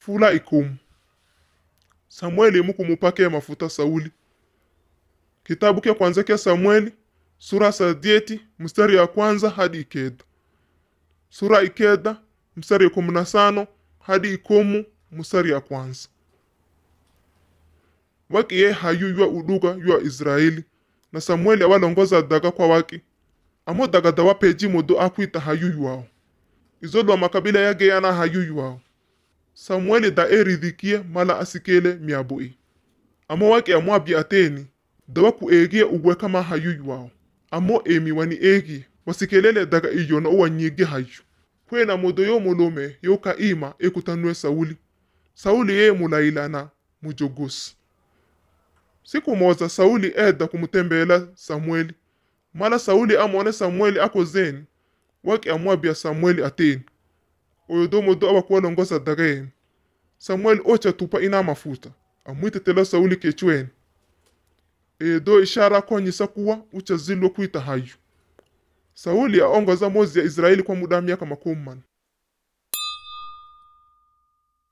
fula ikumu samueli mukumupake mafuta sauli kitabu kya kwanza kya samueli sura sadieti mstari ya kwanza hadi ikeda sura ikeda mstari ya kumi na sano hadi ikumu mstari ya kwanza waki ye hayu ywa uduga ywa israeli na samueli awalongoza daga kwa waki amo daga dawapeji mudu akwita hayu ywao izo lwa makabila yageyana hayu ywao samueli da eridhikie mala asikele miabui amo waki amwabye ateni dawa kuegie ugwe kama hayu ywao amo emi wani egie wasikelele daga iyo na uwanyige hayu kwena mudo yo mulume yo kaima ekutanue sauli sauli ye mulailana mujogosi siku moza sauli eda kumutembela samueli mala sauli amwone samueli akozeni waki amwabya samueli ateni oyo do mudo awakuwalongoza daga yenu samueli ocha tupa ina mafuta amwitetela sauli kechweni edo ishara konyisa kuwa ucha zilwa kwita hayu sauli aongoza mozi ya israeli kwa muda wa miaka makumi mana